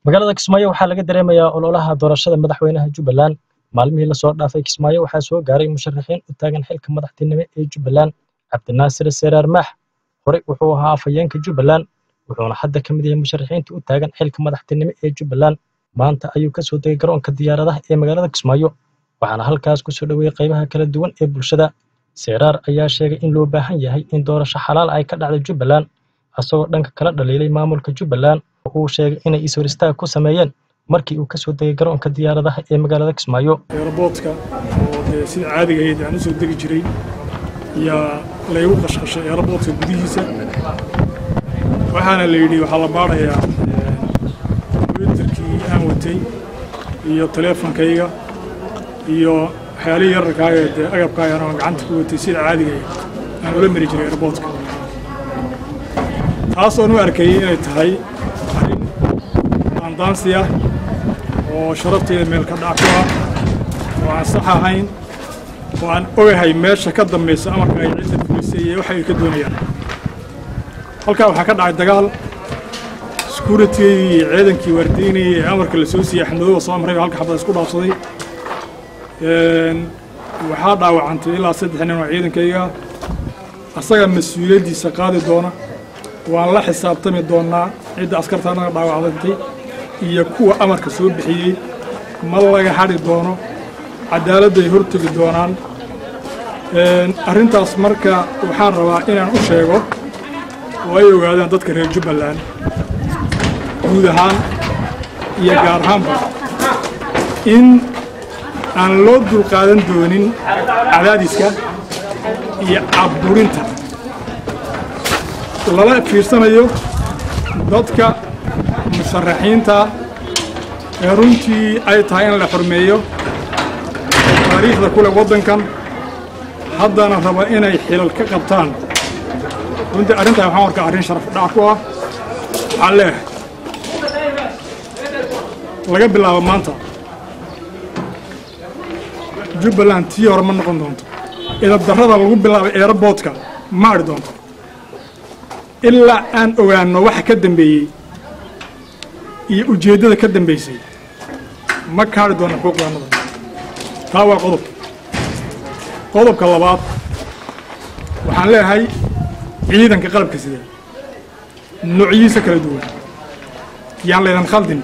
magaalada kismaayo waxaa laga dareemayaa ololaha doorashada madaxweynaha jubbaland maalmihii lasoo dhaafay kismaayo waxaa soo gaaray musharaxiin u taagan xilka madaxtinimo ee jubbaland cabdinaasir seraar maax horey wuxuu ahaa afhayeenka jubbaland wuxuuna hadda ka mid yahay musharaxiinta u taagan xilka madaxtinimo ee jubbaland maanta ayuu kasoo degay garoonka diyaaradaha ee magaalada kismaayo waxaana halkaas kusoo dhoweeyey qaybaha kala duwan ee bulshada seraar ayaa sheegay in loo baahan yahay in doorasho xalaal ay ka dhacda jubbaland asagoo dhanka kala dhaliilay maamulka jubbaland oo uu sheegay inay is-hor istaag ku sameeyeen markii uu kasoo degay garoonka diyaaradaha ee magaalada kismaayo eeraboodka oo dee sida caadiga ahayd aan u soo degi jiray yaa laygu qashqashay eeraboodka gudihiisa waxaana la yidhi waxaa la baadhayaa kombyuutarkii aan watay iyo taleefonkayga iyo waxyaalihii yararkaaga dee agabkaagan oo gacanta ku watay sida caadiga ahayd aan ula mari jiray eeraboodka taas oon u arkayay inay tahay arrin aandaansi ah oo sharafteeda meel ka dhac ku ah oo aan sax ahayn oo aan ogahay meesha ka dambaysa amarka ay cidda fulisay iyo waxa ay ka doonayaan halkaa waxaa ka dhacay dagaal sekuuritigii iyo ciidankii waardiynayay ee amarka la soo siiyey axmedooda soo amray halka xabada isku dhaafsaday waxaa dhaawacantay ilaa saddex nin oo ciidankayga asaga mas-uuliyaddiisa qaadi doona waan la xisaabtami doonnaa cidda askartaanaga dhaawacdantay iyo kuwa amarka soo bixiyey ma laga hadhi doono cadaaladday hortegi doonaan arrintaas marka waxaan rabaa inaan u sheego oo ay ogaadaan dadka reer jubbaland guud ahaan iyo gaar ahaanba in aan loo dulqaadan doonin cadaadiska iyo cabburinta lala fiirsanayo dadka musharaxiinta ee runtii ay tahay in la xurmeeyo taariikhda ku leh waddankan haddana raba inay xilal ka qabtaan runtii arrintaa waxaan arkaa arrin sharaf dhac ku ah waxaan leeyahay laga bilaabo maanta jubbaland tii hore ma noqon doonto idabdarrada lagu bilaabay eeraboodka ma adhi doonto ilaa aan ogaanno waxa ka dambeeyey iyo ujeeddada ka dambaysay ma kaadhi doona xuquuqdaannada taa waa qodob qodobka labaad waxaan leeyahay ciidanka qalabka sida noocyihiisa kala duwan yaan laydan khaldin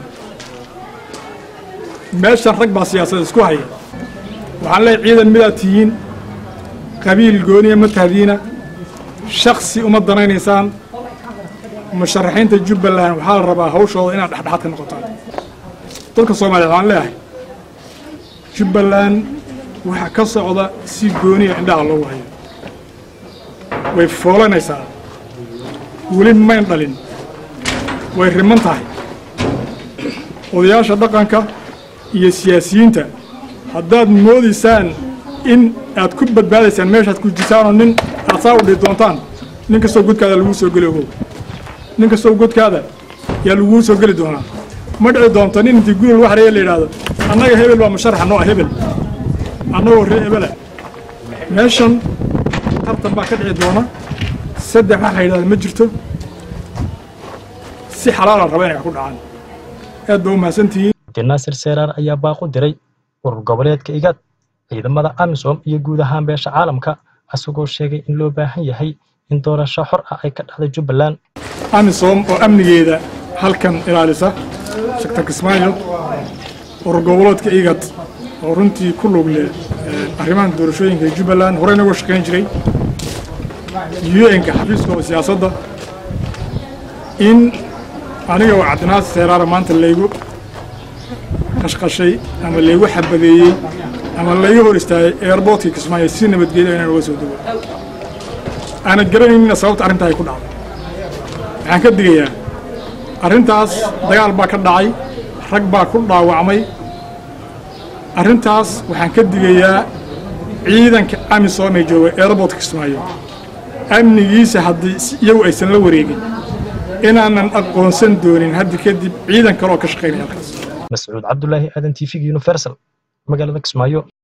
meeshan rag baa siyaasad isku haya waxaan leeyahay ciidan midaad tihiin qabiil gooniya ma tahdiina shaksi uma danaynaysaan musharaxiinta jubbaland waxaa la rabaa hawshooda inaad dhexdhexaad ka noqotaan dadka soomaaliyeed waxaan leeyahay jubbaland waxaa ka socda si gooniya indhaha loogu hayo way foolanaysaa weli mayn dhalin way riman tahay odayaasha dhaqanka iyo siyaasiyiinta haddaad moodaysaan in aad ku badbaadaysaan meeshaad ku jirtaanoo nin aad saa u dhihi doontaan nin kastoo godkaada laguu soo geli ogow nin kastoo godkaada yaa laguu soo geli doonaa ma dhici doonto nin intii guril wax reeye la yidhaahdo annaga hebel baa musharaxa noo ah hebel annagoo ree hebela meeshan tartan baa ka dhici doona saddex wax la yidhahda ma jirto si xalaalaan raba inay wax ku dhacaan aad baa u mahadsantihiin cabdinaasir seraar ayaa baaqu diray urur goboleedka igad ciidamada amisom iyo guud ahaan beesha caalamka asagoo sheegay in loo baahan yahay in doorasho xor ah ay ka dhacda jubbaland amisom oo amnigeeda halkan ilaalisa sector kismaayo urur goboleedka igad oo runtii ku lug leh arrimahan doorashooyinka jubbaland horeyna uga shaqayn jiray u-nka xafiiskooda siyaasadda in aniga oo cabdinaasir seeraara maanta laygu qashqashay ama laygu xabadeeyey ama layga hor istaagay eerboodkii kismaayo si nabadgelyo inaan uga soo dego aana garanaynina sababta arrintaa ay ku dhacday waxaan ka digayaa arrintaas dagaal baa ka dhacay rag baa ku dhaawacmay arrintaas waxaan ka digayaa ciidanka amisom ee jooga eerboodka kismaayo amnigiisa haddii iyagu aysan la wareegin inaanan aqoonsan doonin haddi kadib ciidan kale oo ka shaqaynaya halkaas mascuud cabdulaahi aadan t v universal magaalada kismaayo